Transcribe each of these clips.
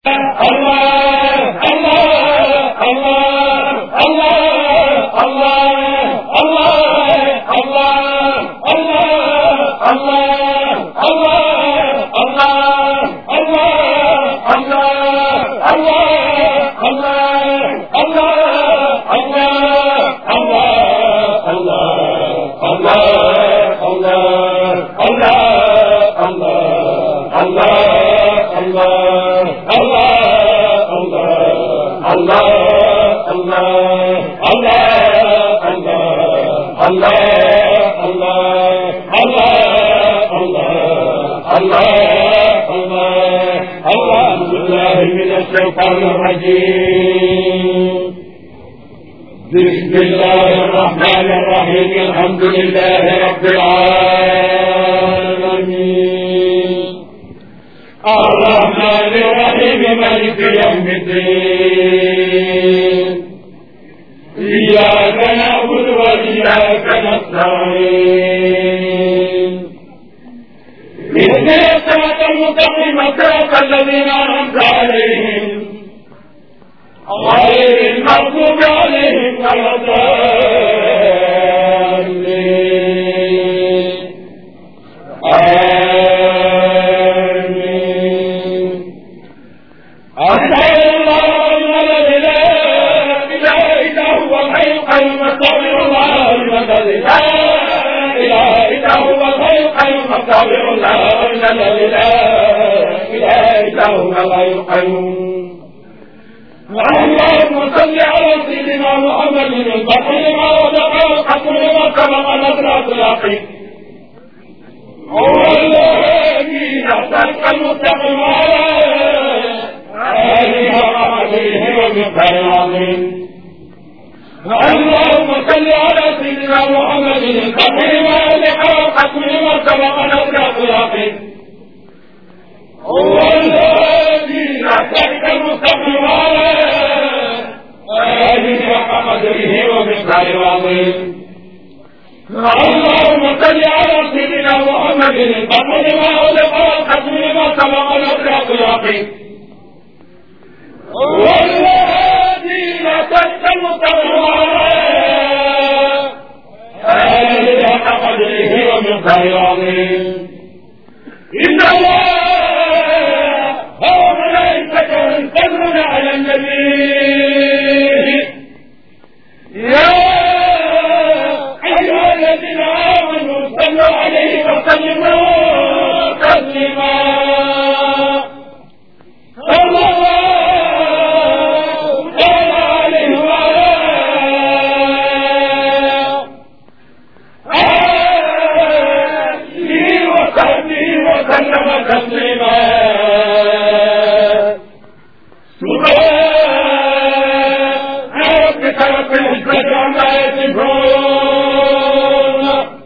الشيطان الرجيم بسم الله الرحمن الرحيم الحمد لله رب العالمين الرحمن الرحيم مالك يوم الدين إياك نعبد وإياك نستعين اهدنا الصراط المستقيم صراط الذين أنعمت عليهم غير المغضوب عليهم ولا الضالين آمين أشهد أن لا إله إلا هو الحي القيوم أستغفر الله لمن لا إله إلا هو الحي القيوم أستغفر الله لمن لا إله إلا هو الحي القيوم اللهم صل على سيدنا محمد الفتح لما وضع الحق لما سبق نصرة اليقين هو الذي نحتاج المستقيم على آله وصحبه ومقدار العظيم اللهم صل على سيدنا محمد الفتح لما وضع الحق لما سبق نصرة اليقين هو الذي نحتاج المستقيم على آله وقدره ومقدار العظيم اللهم صل على سيدنا محمد الفتح لما أغلق والختم لما سبق نصرة اليقين هو الذي نحتاج المستقيم على آله وقدره ومقدار العظيم إن الله وملائكته يصلون على النبي يا أيها الذين آمنوا صلوا عليه وسلموا تسليما صلى الله تعالى عليه وعلى آله وصحبه وسلم تسليما سبحان ربك رب العزة عما يصفون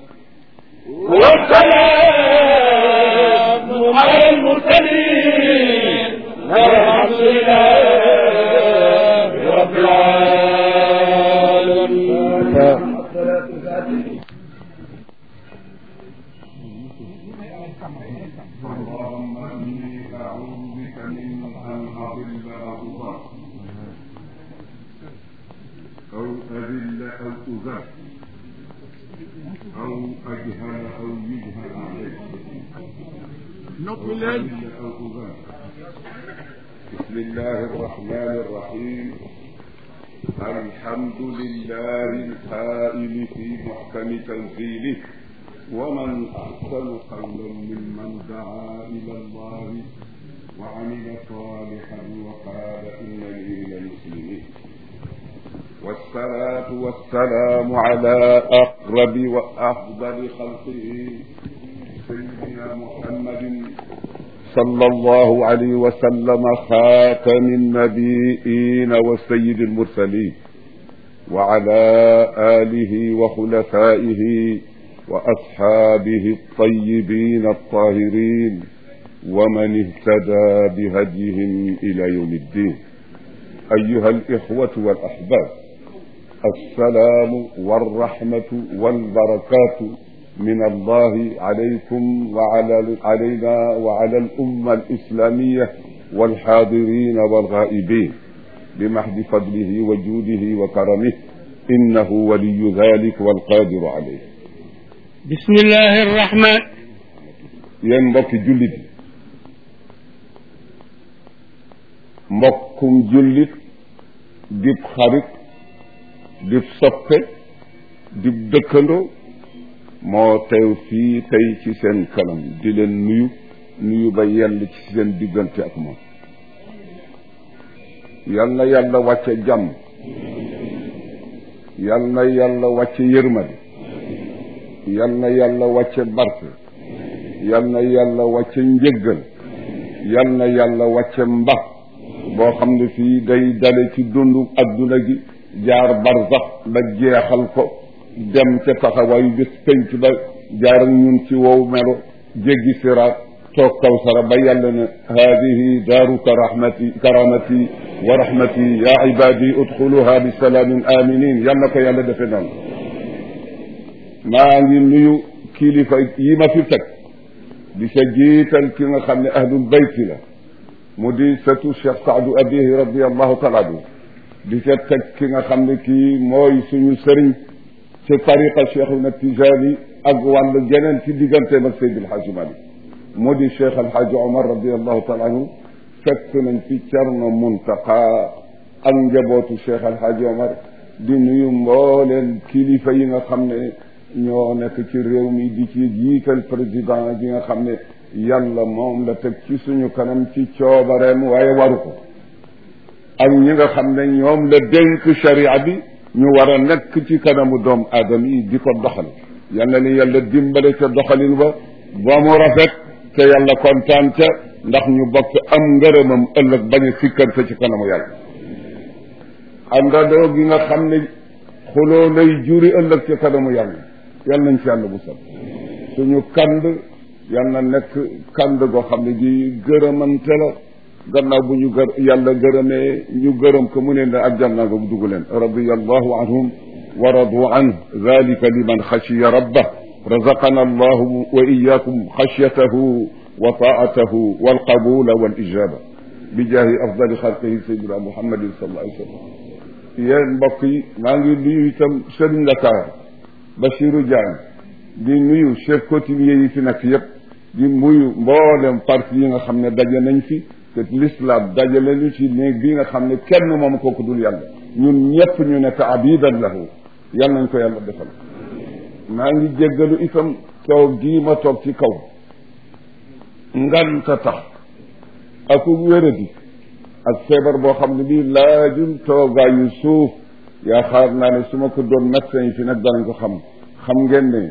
والسلام على المرسلين والحمد لله رب العالمين اللهم اني اعوذ بك من ان اضل او اضل او اذل او اذل او اجهل او يجهل علي noppi او leen اذل او اذل بسم الله الرحمن الرحيم الحمد لله القائل في محكم تنزيله ومن أحسن قولا ممن دعا إلى الله وعمل صالحا وقال إنني من المسلمين والصلاة والسلام على أقرب وأفضل خلقه سيدنا محمد صلى الله عليه وسلم خاتم النبيين وسيد المرسلين وعلى آله وخلفائه وأصحابه الطيبين الطاهرين ومن اهتدى بهديهم إلى يوم الدين أيها الإخوة والأحباب السلام والرحمة والبركات من الله عليكم وعلى علينا وعلى الأمة الإسلامية والحاضرين والغائبين بمحض فضله وجوده وكرمه إنه ولي ذلك والقادر عليه بسم الله الرحمن yéen mbokki jullit yi mbokkum jullit dib xarit dib soppe dib dëkkandoo moo teew fii tey ci seen kanam di leen nuyu nuyu ba yell ci seen diggante ak moom yal na yàlla wàcce jàmm yal na yàlla wàcce yërmande yal na yàlla wàcce barke yal na yàlla wàcce njëggal yal na yàlla wàcce mbax boo xam ne fii day dale ci dundu adduna gi jaar barzax ba jeexal ko dem ca taxawaayu bés penc ba jaar ak ñun ci wow melo jéggi siraat toog kawsara ba yàlla ne haadihi daaruka rahmati karamati wa rahmati ya ibadi udxuluha bi salaamin aminin yal na ko yàlla defe noonu maa ngi nuyu kilifa yi ma fi teg di sa jiital ki nga xam ne ahlul bayti la mu di sëtu Cheikh Saadu abihi radiallahu taala anhu di ca teg ki nga xam ne kii mooy suñu sëriñ ci tariqa Cheikhuna Tijaani ak wàll geneen ci digganteem ak Seydi El Hadji Malick mu di Cheikh El Hadji Omar radiallahu taala anhu fekk nañ fi Cerno Muntaqa ak njabootu Cheikh El Hadji Omar di nuyu mbooleen kilifa yi nga xam ne ñoo nekk ci réew mi di ci jiital président bi nga xam ne yàlla moom la teg ci suñu kanam ci coobareem waaye waru ko ak ñi nga xam ne ñoom la dénk sharia bi ñu war a nekk ci kanamu doom aadama yi di ko doxal yal na ni yàlla dimbale ca doxalin ba ba mu rafet te yàlla kontaan ca ndax ñu bokk am ngërëmam ëllëg bañ a sikkante ci kanamu yàlla àndandoo gi nga xam ne xuloo lay juri ëllëg ci kanamu yàlla yal nañ ci yàlla bu sal suñu kand yal na nekk kand goo xam ne gi gërëmante la gannaaw bu ñu gër yàlla gërëmee ñu gërëm ko mu ne ne aljanna nga bu dugg leen radiyallahu anhum wa radu an dalika liman xashiya rabbah razaqana allahu wa iyakum xashyatahu wa taatahu walqabula walijaba bi jaahi afdali xalqihi sayidina muhammadin sallallahu alayhi wa sallam yéen mbokk yi maa ngi nuyu itam Serigne Dakar Bachirou Diagne di nuyu chef coutumier yi fi nekk yépp di nuyu mboolem parti yi nga xam ne daje nañ fi te l'islam dajale ñu ci néeg bi nga xam ne kenn moom kooku dul yàlla ñun ñëpp ñu nekk abidan lahu yal nañ ko yàlla defal maa ngi jéggalu itam toog gii ma toog ci kaw nganta tax aku wéradi ak feebar boo xam ne bii laajul toogaayu suuf yaakaar naa ne su ma ko doon médecin yi fi nag danañ ko xam xam ngeen ne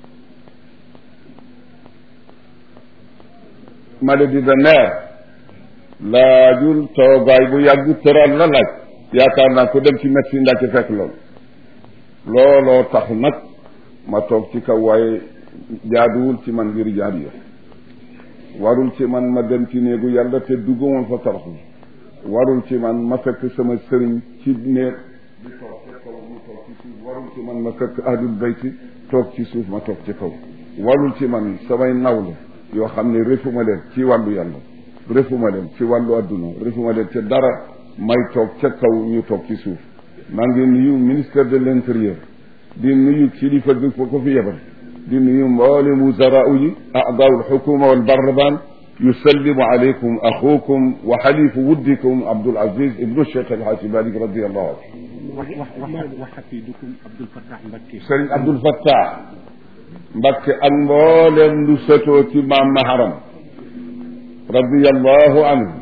maladie de nerf laajul toogaay bu yàgg tëral la laaj yaakaar naa ko dem ci médecine daa ci fekk loolu looloo tax nag ma toog ci kaw waaye jaaduwul ci man ngir jaar yo warul ci man ma dem ci néegu yàlla te dugguma fa toroxlu warul ci man ma fekk sama sëriñ ci néeg di toog ci kaw mu toog ci suuf warul ci man ma fekk ahlul bayti toog ci suuf ma toog ci kaw warul ci man samay nawle yoo xam ne refuma leen ci wàllu yàlla refuma leen ci wàllu adduna refuma leen ci dara may toog ca kaw ñu toog ci suuf maa ngi nuyu ministère de l'intérieur di nuyu kilifa gi ko ko fi yebal di nuyu mboolem wuzaraau yi a'daau alxukuma walbarlaman yusallimu alaykum axukum wa xalifu wuddikum Abdul Aziz ibnu Cheikh El Hadji Malick radiyallahu anhu. wax wax wax wax xafidukum Abdul Fattah Mbacké. Sëriñ Abdul Fattah Mbacké ak mboolem lu sëtoo ci maam Maharam radiyallahu anhu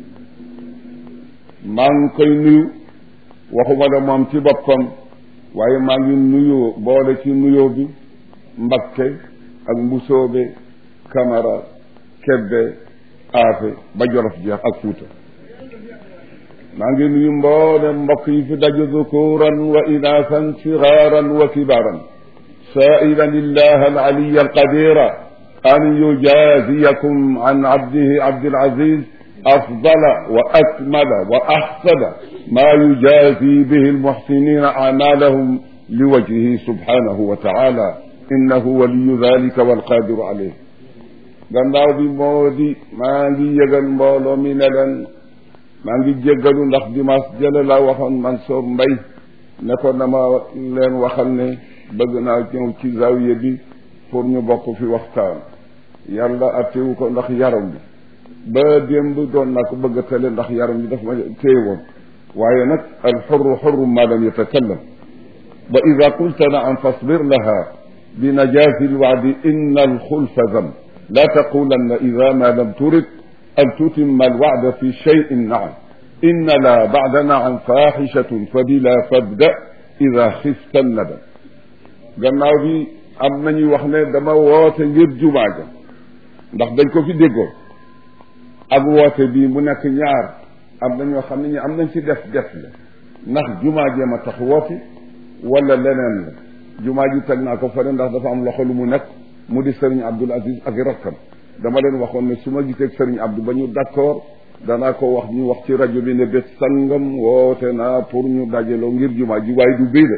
maa ngi koy nuyu waxuma la moom ci boppam waaye maa ngi nuyoo boole ci nuyoo bi Mbacké ak Mbusoobe Camara Kebbe Aafe ba Jolof jeex ak Fuuta maa ngi nuyu mboolem mbokk yi fi daje zukuran wa inaasan sigaaran wa kibaaran saa'ilan illaha al-aliyya al-qadira an yujaziyakum an abdihi Abdul Aziz afdala wa akmala wa ahsana ma yujazi bihi al-muhsinina a'malahum liwajhihi subhanahu wa ta'ala innahu waliyyu dhalika wal qadiru alayh gannaaw bi moo di maa ngi yëgal mbooloo mi ne leen maa ngi jéggalu ndax dimanche jële la waxoon Mansour Mbaye ne ko dama leen waxal ne bëgg naa ñëw ci zawiya bi pour ñu bokk fi waxtaan yàlla attewu ko ndax yaram bi ba démb doon naa ko bëgg a tële ndax yaram bi daf ma téye woon waaye nag al xurru xurru ma lam yatakallam wa ida qulta naam fasbir laha bi najazi lwaadi inna alxulfa zam la taqulanna ida ma lam turid an tutimma alwacda fi cheyin naam inna la bacda naam faxichatun fa bila fabda ida xifta nadam gannaaw bi am nañuy wax ne dama woote ngir jumaa ja ndax dañ ko fi déggoo ak woote bii mu nekk ñaar am na ñoo xam ne ñi am nañ ci def def la ndax jumaa jee ma tax woote wala leneen la jumaa ji teg naa ko fële ndax dafa am loxo lu mu nekk mu di sëriñ Abdul Aziz ak rakkam dama leen waxoon ne su ma gisee sëriñ Abdou ba ñu d'accord danaa ko wax ñu wax ci rajo bi ne bés sangam woote naa pour ñu dajaloo ngir jumaa ji waaye du bii de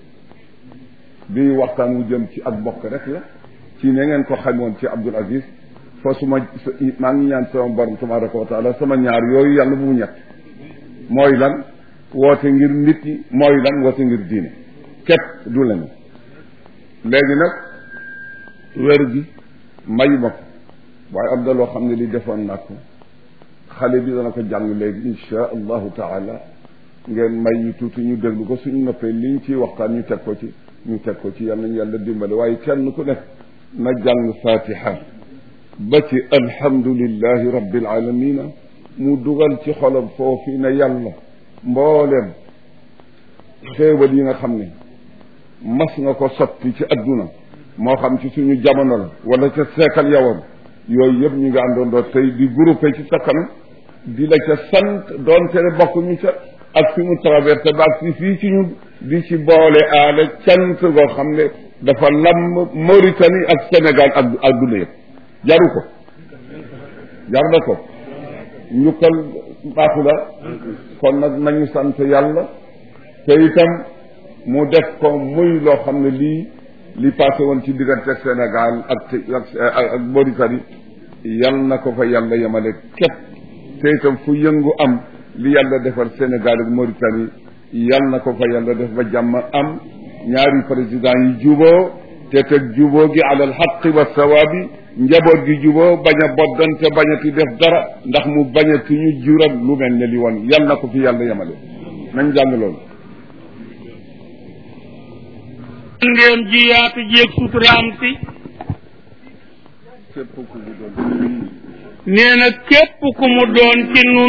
bii waxtaan wu jëm ci ak bokk rek la ci ne ngeen ko xamoon ci Abdul Aziz fa su ma maa ngi ñaan sama borom tabaraka wa taala sama ñaar yooyu yàlla bu mu ñett mooy lan woote ngir nit ñi mooy lan woote ngir diine képp du lañu léegi nag wér gi mayu ma ko waaye am na loo xam ne li defoon naa ko xale bi dana ko jàng léegi insha allahu taala ngeen may ñu tuuti ñu déglu ko suñu noppee liñ ciy waxtaan ñu teg ko ci ñu teg ko ci yal nañu yàlla dimbale waaye kenn ku nekk na jàng fatiha ba ci alhamdulillahi rabbil alamina mu dugal ci xolam foofu ne yàlla mbooleem xéewal yi nga xam ne mas nga ko sotti ci adduna moo xam ci suñu jamono la wala ca seekal yawam yooyu yëpp ñu ngi àndoondoo tey di groupé ci sa kanam di la ca sant doonte ne bokk ñu ca ak fi mu traversé ba ak si fii ci ñu di ci boole aale cant goo xam ne dafa lamb Mauritanie ak Sénégal ak adduna yëpp jaru ko jar na ko njukkal baaxu la kon nag nañu sant yàlla te itam mu def ko muy loo xam ne lii li passé woon ci diggante Sénégal ak ak ak Mauritanie yal na ko fa yàlla yemale képp te itam fu yëngu am li yàlla defar Sénégal ak Mauritanie yal na ko fa yàlla def ba jàmm am ñaari président yi juboo te teg juboo gi alal xaqi wa sawaabi njaboot gi juboo bañ a boddante bañati def dara ndax mu bañati ñu jural lu mel ne li woon yal na ko fi yàlla yemale nañ jàng loolu ngeen ji yaatu jéeg suturaam si képp ku mu doon nee na képp ku mu doon ci nun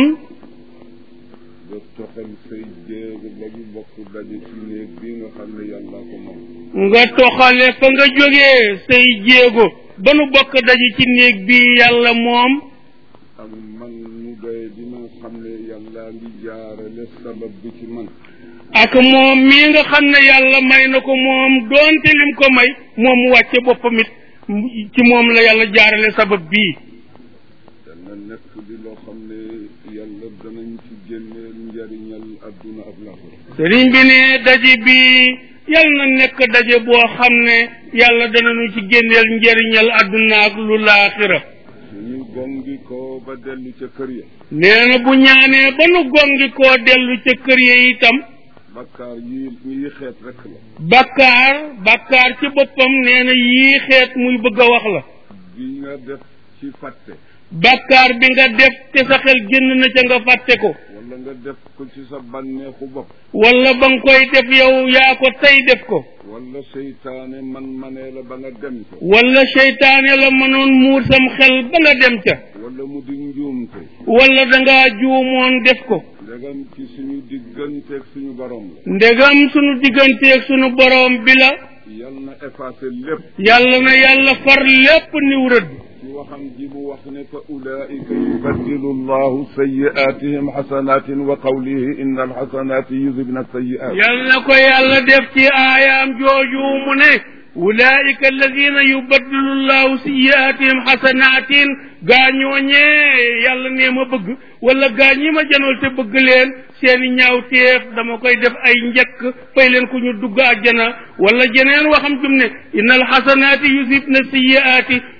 nga toxal say jéego ba ñu bokk daje ci néeg bi nga xam ne yàlla ko moom nga toxale fa nga jógee say jéego ba nu bokk daje ci néeg bi yàlla moom ak man mu doy dina xam ne yàlla ngi jaarale sabab bi ci man ak moom mii nga xam ne yàlla may na ko moom doonte lim ko may moom mu wàcce boppam it ci moom la yàlla jaarale sabab bii dana nekk di loo xam ne yàlla danañ ci génneel njariñal adduna ak laaxira sëriñ bi ne daje bi yal na nekk daje boo xam ne yàlla danañu ci génneel njëriñal àdduna ak lu laaxira suñu gongi ko ba dellu ca kër ya nee na bu ñaanee ba nu gongi koo dellu ca kër ya itam bakkaar yi yi xeet rek la bakkaar bakkaar ci boppam nee na yii xeet muy bëgg a wax la bi nga def ci fàtte bakkaar bi nga def te sa xel génn na ca nga fàtte ko wala nga def ko ci sa bànneexu bopp wala ba nga koy def yow yaa ko tey def ko wala seytaane man manee la ba nga dem ca wala seytaane la mënoon muur sam xel ba nga dem ca wala mu di njuumte wala dangaa juumoon def ko ndegam ci suñu digganteeg suñu borom la ndegam sunu digganteeg sunu boroom bi la yal na effacé lépp yàlla na yàlla far lépp niw rëdd ci waxam ji mu wax ne fa ulaika yubaddilu llahu sayiatihim xasanatin wa qawlihi inna alxasanati yudhibna sayiat yàlla na ko yàlla def ci aayaam jooju mu ne ulaika alladina yubaddilu llahu siyaatihim xasanatin gaañooñee yàlla nee ma bëgg wala gaañ yi ma janool te bëgg leen seeni ñaawteef dama koy def ay njëkk fay leen ku ñu dugg àjjana wala jeneen waxam jum ne inna alxasanaati yusibna siyaati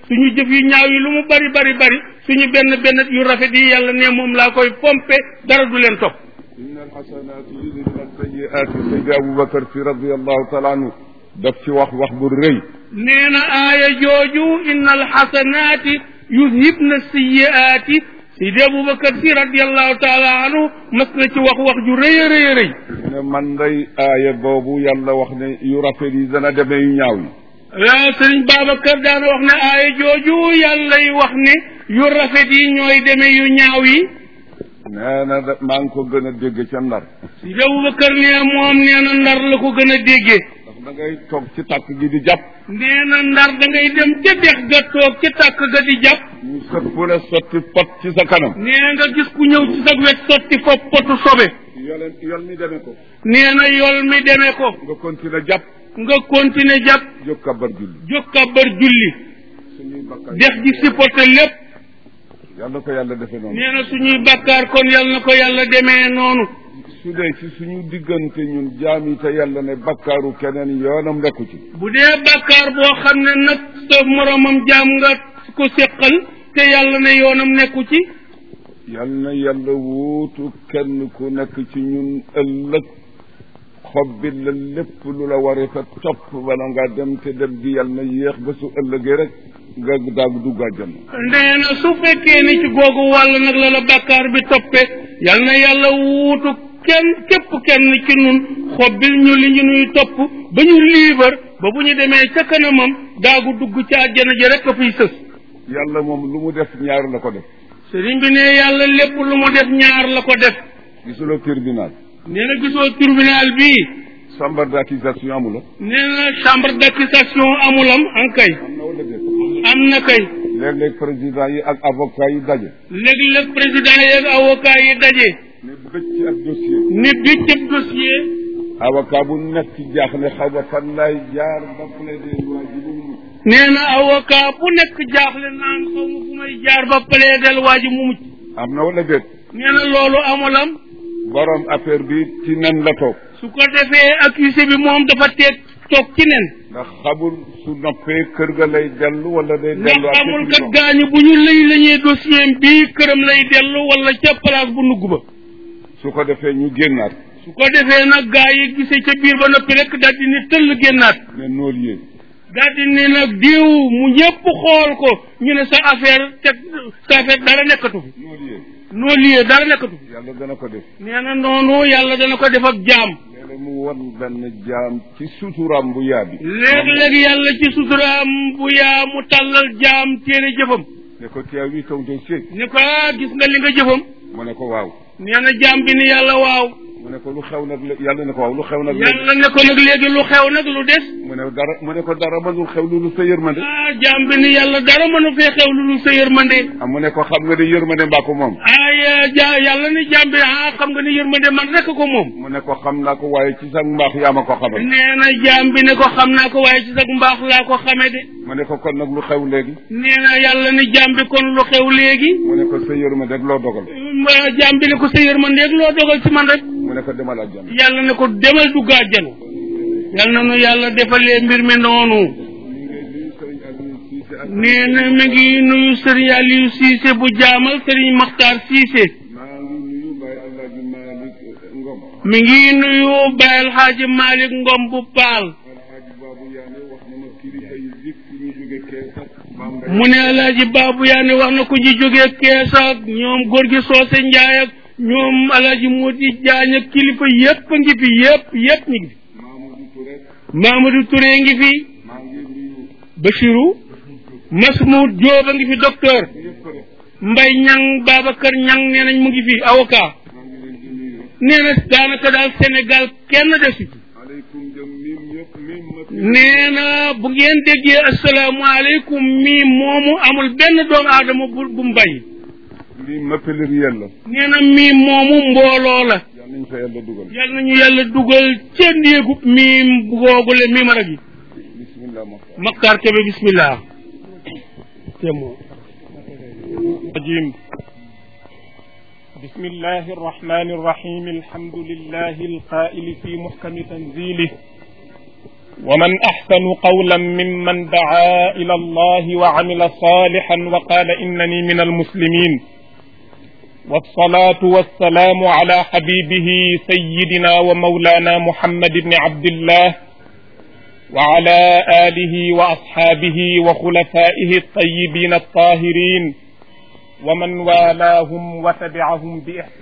suñu jëf yu ñaaw yi lu mu bari bari bari suñu benn benn yu rafet yi yàlla ne moom laa koy pompe dara du leen topp inna alxasanaati yudhibna alsayiaati saydi aboubacar si radiallahu taala anhu daf ci wax wax bu rëy nee na aaya jooju inna alxasanaati yuzhibna siyiaati sidi aboubacar si radiallahu taala anhu mas na ci wax wax ju rëy a rëy a rëy mu ne man day aaya boobu yàlla wax ne yu rafet yi dana demee yu ñaaw yi waaw sëriñ Babacar daana wax ne aaya jooju yàllay wax ne yu rafet yi ñooy demee yu ñaaw yi nee na da maa ngi ko gën a dégg ca ndar sidi aboubacar ne moom nee na ndar la ko gën a déggee ndax da ngay toog ci tàkk gi di jàpp nee na ndar da ngay dem ca dex ga toog ca tàkk ga di jàpp ñu sët fu ne sotti pot ci sa kanam nee nga gis ku ñëw ci sa wet sotti fa potu sobe yoleen yol mi demee ko nee na yol mi demee ko nga continuer jàpp nga continuer jàpp jóg kabar julli jóg kabar julli suñuy bakkaar dex gi supporté lépp yàlla ko yàlla defee noonu nee na suñuy bakkaar kon yal na ko yàlla demee noonu su dee ci suñu diggante ñun jaam yi te yàlla ne bakkaaru keneen yoonam nekku ci bu dee bakkaar boo xam ne nag sa moromam jaam nga ko séqal te yàlla ne yoonam nekku ci yal na yàlla wuutu kenn ku nekk ci ñun ëllëg xob bi la lépp lu la waree fa topp wala nga dem te dem gi yal na yéex ba su ëllëgee rek nga daag dugg àjjana nee na su fekkee ni ci googu wàll nag la la bakkaar bi toppe yal na yàlla wuutu kenn képp kenn ci nun xobbil ñu li ñu nuy topp ba ñu liibar ba bu ñu demee ca kanamam daagu dugg ca àjjana ji rek a fiy sës yàlla moom lu mu def ñaar la ko def sëriñ bi ne yàlla lépp lu mu def ñaar la ko def gisuloo tribunal nee na gisoo tribunal bii chambre d'accusation amula nee na chambre d'accusation amulam an kay am na wala déet am na kay léeg-léeg président yi ak avocat yi daje léeg-léeg président yeeg avocat yi daje ne bëcc ci ak dossier ni bi cëb dossier avocat bu nekk ci jaaxle xaw ma fan lay jaar ba plaider waa ji lu mu nee na avocat bu nekk jaaxle naan xaw ma fu may jaar ba plaidel waa ji mu mucc am na wala déet nee na loolu amulam borom affaire bi ci nen la toog su ko defee accusé bi moom dafa teeg toog ci nen ndax xamul su noppee kër ga lay dellu wala day ndax dellu ak amul kat gaañu bu ñu lëy lañee dossier bii këram lay dellu wala ca place bu nugg ba su ko defee ñu génnaat su ko defee nag gaa yi gisee ca biir ba noppi rek daal di ni tëll génnaat ne nool yéen daal di ni nag diw mu ñëpp xool ko ñu ne sa affaire te sa affaire dara nekkatu fi nool yéen noo liyee dara nekkatu fi yàlla dana ko def nee na noonu yàlla dana ko def ak jaam léeg-léeg mu won benn jaam ci suturam bu yaabi léeg-léeg yàlla ci suturaam bu yaa mu tàllal jaam téere jëfam ne ko teew wi ton dossier ni ko ah gis nga li nga jëfam mu ne ko waaw nee na jaam bi ni yàlla waaw mu ne ko lu xew nag lé- yàlla ne ko waaw lu xew nag léegi yàlla ne ko nag léegi lu xew nag lu des mu ne dara mu ne ko dara mënul xew lu lu sa yërmande ah jaam bi ni yàlla dara mënu fee xew lu dul sa yërmande ah mu ne ko xam nga ne yërmande mbaa ko moom ay ja yàlla ni jaam bi ah xam nga ni yërmande man rekk ko moom mu ne ko xam naa ko waaye ci sa mbaax yaa ma ko xamal nee na jaam bi ne ko xam naa ko waaye ci sag mbaax laa ko xame de mu ne ko kon nag lu xew léegi nee na yàlla ni jaam bi kon lu xew léegi mu ne ko sa yërmande rek loo dogal ma jaam bi ne ko sa yërmandeeg loo dogal ci man rek mu ne ko demal àjjana yàlla ne ko demal dugg àjjana yàlla na nu yàlla defalee mbir mi noonu nee na mi ngi nuyu sëriñ Aliou Cissé bu jaamal sëriñ Makhtar Cissé maa ngi nuyu Baye Alhaji Malick Ngom mi ngi nuyu Baye El Hadji Malick Ngom bu Paal Alhaji Babu Yaane wax na ma kilifa yi zik ñu jóge Kees ak Bambey mu ne El Hadji Babou Yaane wax na ko ñu jógee Kees ak ñoom góor gi Soose Njaay ak ñoom El Hadji Modi Jaañ ak kilifa yépp a ngi fi yépp yépp ñu ngi fi Mamadou Touré Mamadou Touré ngi fi maa ngi nuyu Bachirou Masmoud Diop a ngi fi docteur ñëpp rek Mbay Ñang Babacar Ñang nee nañ mu ngi fi avocat maa ngi leen di nuyu nee na daanaka daal Sénégal kenn desu ci aleykum jëm mim ñëpp mim ma nee na bu ngeen déggee asalaamaaleykum mii moomu amul benn doomu aadama bu bu mbay lii ma pluriel la nee na mii moomu mbooloo la yal nañ fa yàlla dugal yal nañu yàlla dugal ca néegub miim googule miimara gi bismillah ma Maktar Kebe bismillah te moo الرجيم بسم الله الرحمن الرحيم الحمد لله القائل في محكم تنزيله ومن أحسن قولا ممن دعا إلى الله وعمل صالحا وقال إنني من المسلمين والصلاة والسلام على حبيبه سيدنا ومولانا محمد بن عبد الله وعلى آله وأصحابه وخلفائه الطيبين الطاهرين ومن والاهم وتبعهم بإحسان